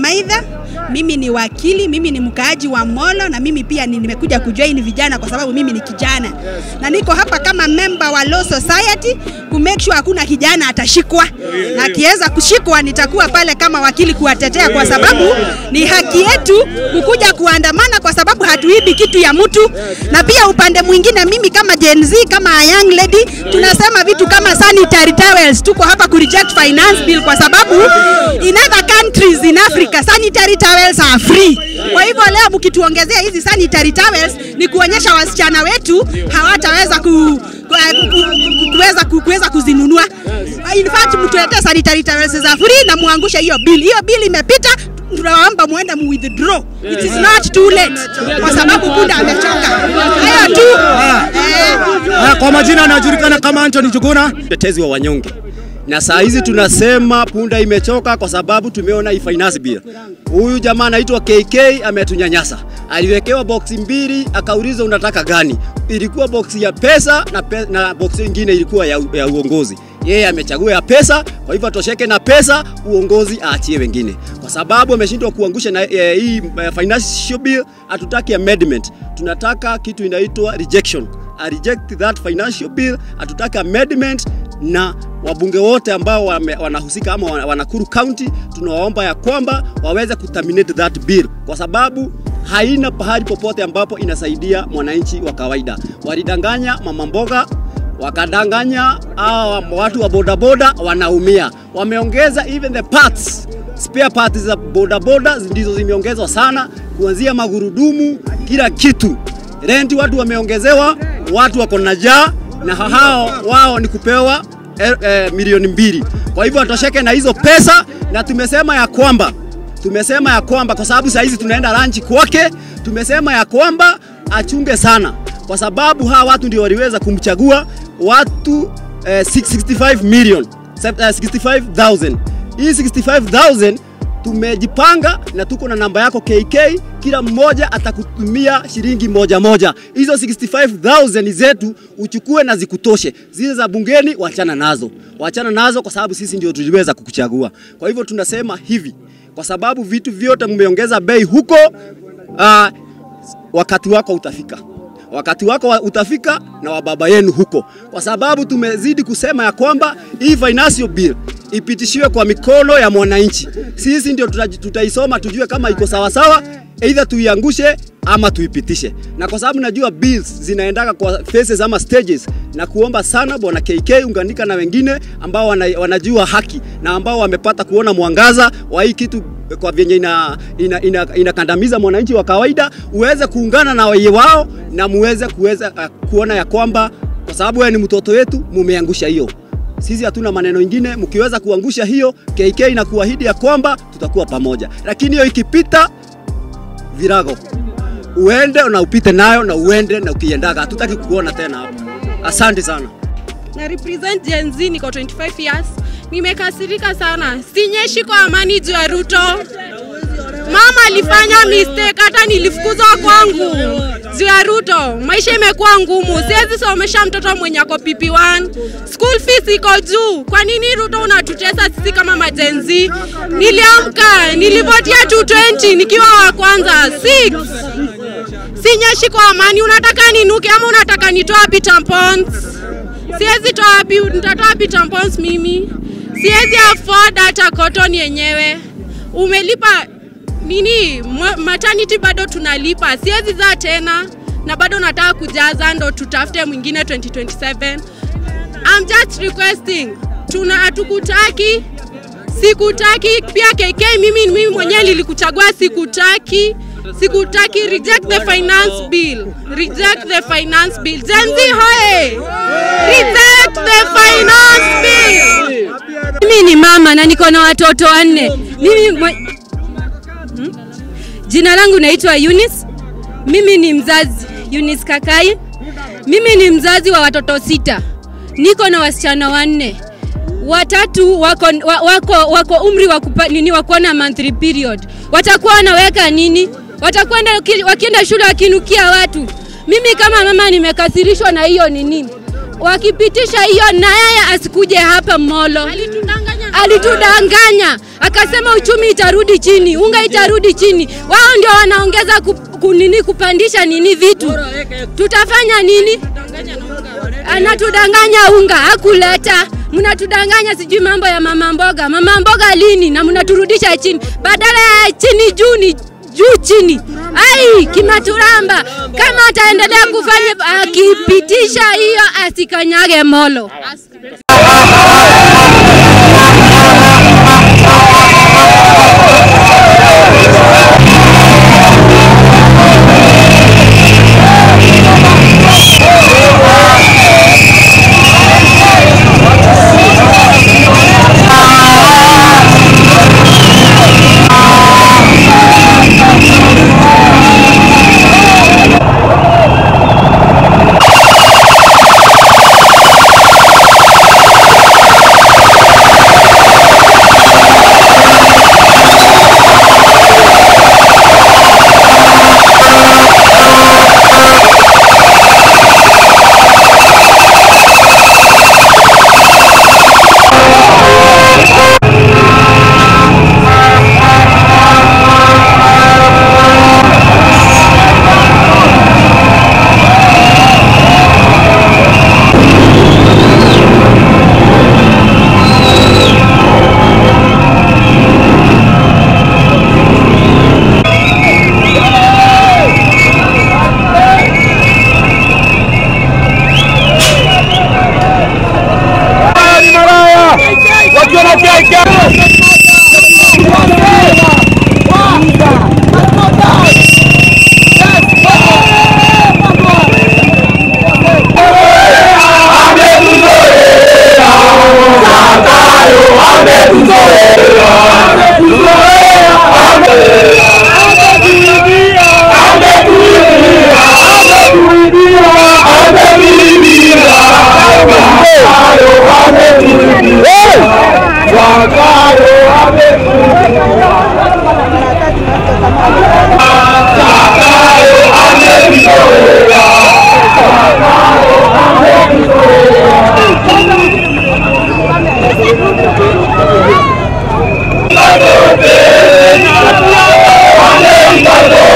Maitha, mimi ni wakili, mimi ni mkaaji wa Molo na mimi pia ni- nimekuja kujoin vijana kwa sababu mimi ni kijana na niko hapa kama member wa Law Society ku make sure hakuna kijana atashikwa, na akiweza kushikwa nitakuwa pale kama wakili kuwatetea, kwa sababu ni haki yetu kukuja kuandamana, kwa sababu hatuibi kitu ya mtu. Na pia upande mwingine, mimi kama Gen Z, kama a young lady, tunasema vitu kama sanitary towels. Tuko hapa ku reject finance bill kwa sababu in other countries in Africa sanitary towels are free. Kwa hivyo leo mkituongezea hizi sanitary towels ni kuonyesha wasichana wetu hawataweza ku, ku, ku, ku, kuweza ku, kuweza kuzinunua. In fact mtuletee sanitary towels za free na muangushe hiyo bill. Hiyo bill imepita, tunawaomba muende mu withdraw. It is not too late kwa sababu punda amechoka. Hayo tu. Eh, Ah, Kwa majina anajulikana kama Anthony Juguna. mtetezi wa wanyonge na saa hizi tunasema punda imechoka kwa sababu tumeona hii finance bill. Huyu jamaa anaitwa KK ametunyanyasa, aliwekewa boksi mbili, akaulizwa unataka gani? Ilikuwa boksi ya pesa na, pe na boksi nyingine ilikuwa ya, ya uongozi. Yeye amechagua ya pesa, kwa hivyo atosheke na pesa, uongozi aachie wengine, kwa sababu ameshindwa kuangusha na eh, hii eh, financial bill. Hatutaki amendment, tunataka kitu inaitwa rejection I reject that financial bill. Hatutaki amendment na wabunge wote ambao wame, wanahusika ama wana- wanakuru county, tunawaomba ya kwamba waweze kuterminate that bill kwa sababu haina pahali popote ambapo inasaidia mwananchi wa kawaida. Walidanganya mama mboga wakadanganya hawa watu wa bodaboda wanaumia, wameongeza even the parts spare parts za bodaboda ndizo zimeongezwa sana, kuanzia magurudumu, kila kitu renti watu wameongezewa, watu wako na njaa na hao wao ni kupewa eh, eh, milioni mbili. Kwa hivyo atosheke na hizo pesa, na tumesema ya kwamba tumesema ya kwamba kwa sababu saa hizi tunaenda ranchi kwake, tumesema ya kwamba achunge sana, kwa sababu hawa watu ndio waliweza kumchagua watu eh, 65 million eh, 65,000 hii 65,000 tumejipanga na tuko na namba yako KK, kila mmoja atakutumia shilingi moja moja. Hizo 65,000 zetu uchukue na zikutoshe. Zile za bungeni wachana nazo, wachana nazo kwa sababu sisi ndio tuliweza kukuchagua. Kwa hivyo tunasema hivi, kwa sababu vitu vyote mmeongeza bei huko, uh, wakati wako utafika wakati wako wa- utafika na wa baba yenu huko, kwa sababu tumezidi kusema ya kwamba hii financial bill ipitishiwe kwa mikono ya mwananchi. Sisi ndio tuta- tutaisoma tujue kama iko sawasawa, either tuiangushe ama tuipitishe. Na kwa sababu najua bills zinaendaka kwa phases ama stages, na kuomba sana bwana KK unganika na wengine ambao wana, wanajua haki na ambao wamepata kuona mwangaza wa hii kitu kwa vyenye ina, ina, ina, inakandamiza mwananchi wa kawaida, uweze kuungana na waye wao na muweze kuweza uh, kuona ya kwamba kwa sababu wewe ni mtoto wetu, mumeangusha hiyo. Sisi hatuna maneno ingine, mkiweza kuangusha hiyo, KK na kuahidi ya kwamba tutakuwa pamoja, lakini hiyo ikipita virago uende na upite nayo na uende na ukiendaga, hatutaki kukuona tena hapa. Asante sana. na represent Gen Z, niko 25 years. Nimekasirika sana, sinyeshi kwa amani juu ya Ruto. Mama alifanya mistake, hata nilifukuzwa kwangu juu ya Ruto. Maisha imekuwa ngumu, siwezi somesha mtoto mwenye ako PP1, school fees iko juu. Kwa nini Ruto unatutesa sisi kama majenzi? Niliamka, nilivotia 220 nikiwa wa kwanza 6 sinyeshi kwa amani. Unataka ninuke ama unataka nitoa wapi tampons? Siwezi toa wapi, nitatoa wapi tampons mimi? Siwezi afford hata cotton yenyewe. Umelipa nini? mwa- Maternity bado tunalipa, siwezi zaa tena na bado nataka kujaza ndo tutafute mwingine 2027. I'm just requesting, tuna hatukutaki sikutaki pia KK mimi mimi mwenyewe nilikuchagua sikutaki sikutaki reject the finance bill reject the finance bill Gen Z hoye reject the finance bill Mimi ni mama na niko na watoto wanne. Mimi mwe... hmm? Jina langu naitwa Eunice. Mimi ni mzazi Eunice Kakai. Mimi ni mzazi wa watoto sita. Niko na wasichana wanne. Watatu wako, wa- wako, wako umri wa kupa, nini wa kuona monthly period. Watakuwa wanaweka nini? Watakuwa waki- wakienda shule wakinukia watu. Mimi kama mama nimekasirishwa na hiyo nini. Wakipitisha hiyo na yeye asikuje hapa Molo. alitudanganya alitudanganya akasema uchumi itarudi chini, unga itarudi chini. Wao ndio wanaongeza ku, kunini kupandisha nini vitu, tutafanya nini? Anatudanganya unga hakuleta, mnatudanganya sijui mambo ya mama mboga. Mama mboga lini? Na mnaturudisha chini, badala ya chini juu ni juu chini. Ai, kimaturamba kama ataendelea kufanya akipitisha hiyo, asikanyage molo. Amen.